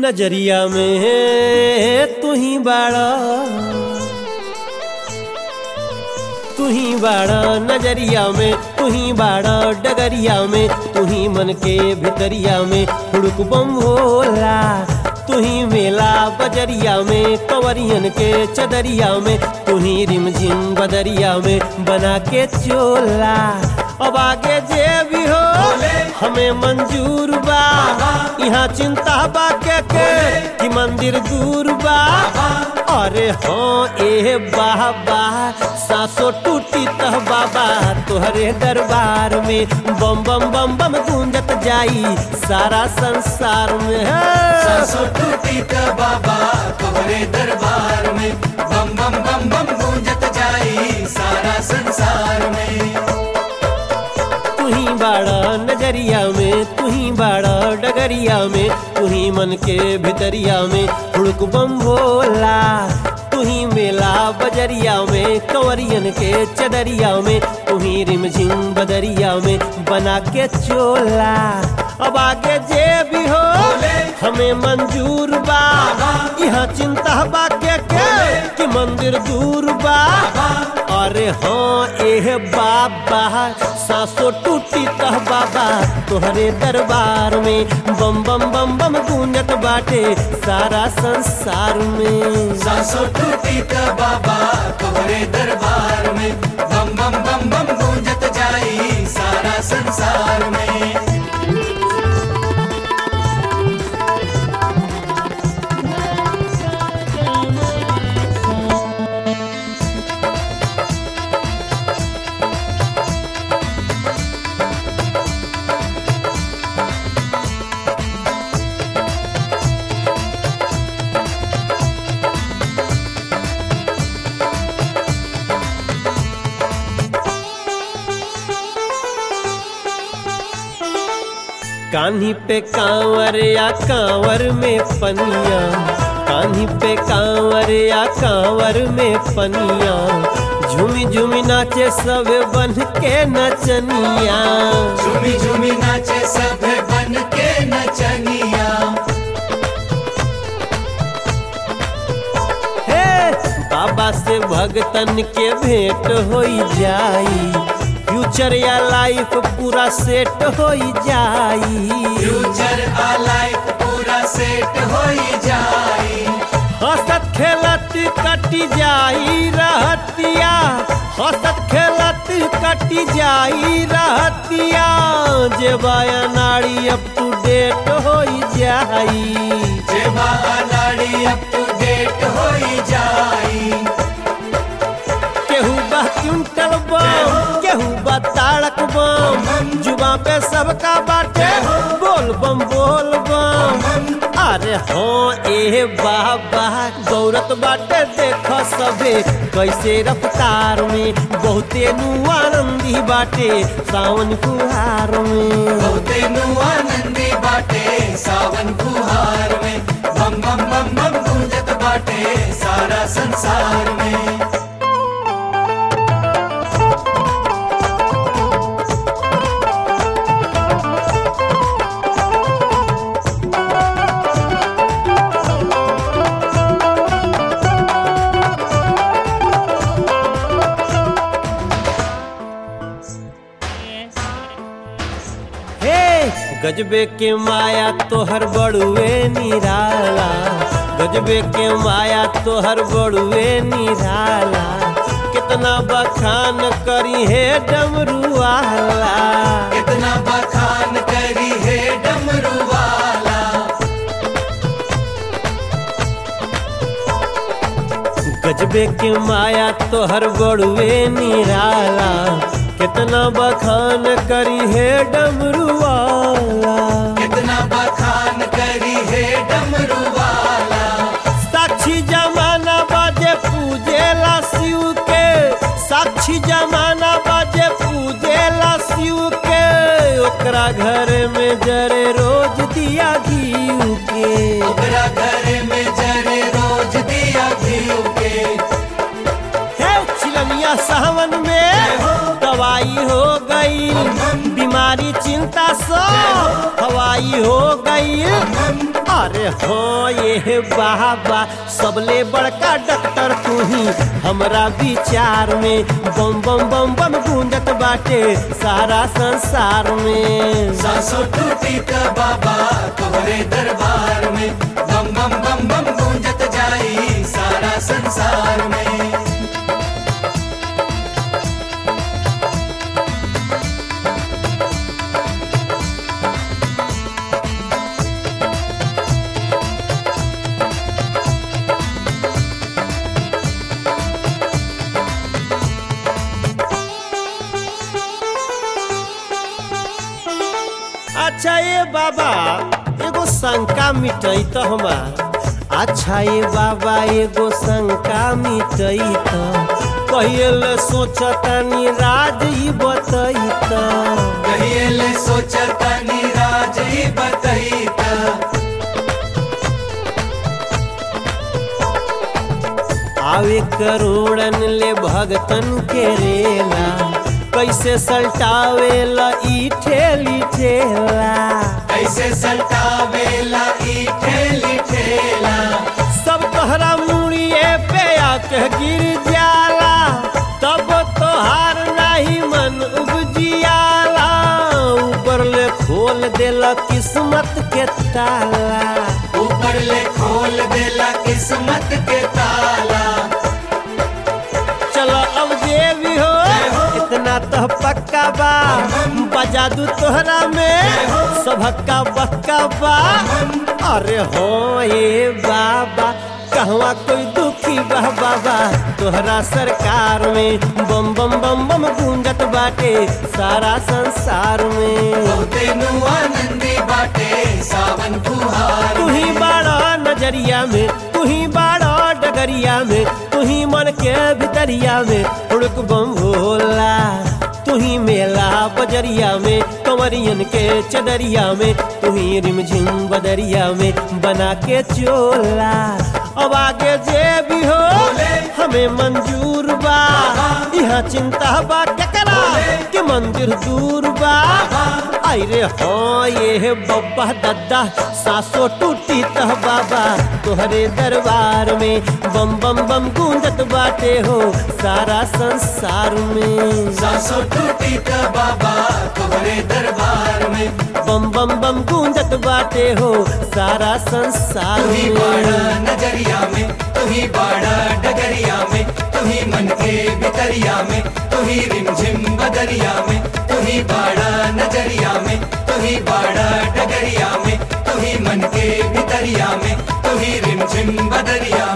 नजरिया में तू ही बाड़ा तू ही बाड़ा नजरिया में तू ही बाड़ा डगरिया में तू ही मन के भितरिया में हुड़क बम भोला तू ही मेला बजरिया में कंवरियन के चदरिया में तू ही रिमझिम बदरिया में बना के चोला अब आगे जे भी हो हमें मंजूर बा यहाँ चिंता बा के के कि मंदिर दूर बा अरे हाँ ए बाबा सासो टूटी तह बाबा तोहरे दरबार में बम बम बम बम गूंजत जाई सारा संसार में सासो टूटी त बाबा तोहरे दरबार में बम बम बम बम गूंजत जाई सारा संसार में तू ही बाड़ा नजरिया में तू ही बाड़ा डगरिया में तू ही मन के भितरिया में हुड़क बम भोला तू ही मेला बजरिया में कंवरियन के चदरिया में तू ही रिमझिम बदरिया में बना के चोला अब आगे जे भी हो हमें मंजूर बा यहाँ चिंता बा के के कि मंदिर दूर बा अरे हाँ एह बाबा सासो टूटी तह बाबा तोहरे दरबार में बम बम बम बम गूंजत बाटे सारा संसार में सासो टूटी त बाबा तोहरे दरबार में बम बम बम बम गूंजत जाई सारा संसार में कान्ही पे कांवर या कांवर में पनिया कान्ही पे कांवर या कांवर में पनिया झूमी झूमी नाचे सब बन के नचनिया झूमी झूमी नाचे सब बन के नचनिया हे बाबा से भगतन के भेंट हो जाई फ्यूचर या लाइफ पूरा सेट हो जाई फ्यूचर आ लाइफ पूरा सेट हो जाई हंसत खेलत कटी जाई रहतिया हंसत खेलत कटी जाई रहतिया जे बाया नाड़ी अप टू डेट हो जाई जेबा अनाड़ी अप टू डेट हो जाई केहू बा क्विंटल बम केहू बा ताड़क बम जुबा पे सबका बाटे बोल बम बोल बम अरे हाँ ए बाबा गौरत बाटे देख सबे कैसे रफ्तार में बहुते नु आनंदी बाटे सावन फुहार में बहुते नु आनंदी बाटे सावन फुहार में बम बम बम बम गूंजत बाटे सारा संसार में हे गजबे के माया तोहर बड़ुए निराला गजबे के माया तोहर बड़ुए निराला कितना बखान करी है डमरू वाला कितना बखान करी है डमरू वाला गजबे के माया तोहर बड़ुए निराला कितना बखान करी है डमरू वाला कितना बखान करी है डमरू वाला साक्षी जमाना बाजे पूजेला शिव के साक्षी जमाना बाजे पूजेला शिव के ओकरा घर में जरे रोज दिया घी के ओकरा घर में जरे रोज दिया घीव के हे चिलमिया सावन में दवाई हो गई बीमारी चिंता सब हवाई हो गई अरे हाँ ये बाबा सबले बड़का डॉक्टर तू ही हमरा विचार में बम बम बम बम गूंजत बाटे सारा संसार में सांसों टूटी त बाबा तोहरे दरबार में बम बम बम बम गूंजत जाई सारा संसार में अच्छा ये बाबा एगो शंका मिटई तो हमार अच्छा ये बाबा एगो शंका मिटई तो कहिए सोचतानी राज ही बतई तो कहिए सोचता नीराज ही बतईता आवे करोड़न ले भगतन के रेला कैसे सल्टावेला ई ठेली ठेला कैसे सल्टावेला ई ठेली ठेला सब तोहरा मुड़िए पे आके गिर जाला तब तोहार नाही मन उपजियाला ऊपर ले खोल देला किस्मत के ताला ऊपर ले खोल देला किस्मत के ताला चलो अब जे भी हो इतना तो पक्का बा बजा दू तोहरा में सबका बक्का बा अरे हो ये बाबा कहवा कोई दुखी बा बाबा तोहरा सरकार में बम बम बम बम गूंजत बाटे सारा संसार में बहुते नु आनंदी बाटे सावन फुहार तू ही बाड़ा नजरिया में तू ही बाड़ा डगरिया में तू ही मन के भितरिया में उड़क बम भोला तू ही मेला बजरिया में कंवरियन के चदरिया में तू ही रिमझिम बदरिया में बना के चोला अब आगे जे भी हो हमें मंजूर बा यहाँ चिंता बा केकरा के मंदिर दूर बा आई रे हाँ ये बब्बा दादा सासो टूटी तह बाबा तोहरे दरबार में बम बम बम गूंजत बाटे हो सारा संसार में सांसों टूटी त बाबा तोहरे दरबार में बम बम बम गूंजत बाटे हो सारा संसार तू ही में बाड़ा नजरिया में तू ही बाड़ा डगरिया में तू ही मन के भितरिया में तू ही रिमझिम बदरिया में तू ही बाड़ा नजरिया में तू ही बाड़ा डगरिया में तू ही मन के भितरिया में तू ही रिमझिम बदरिया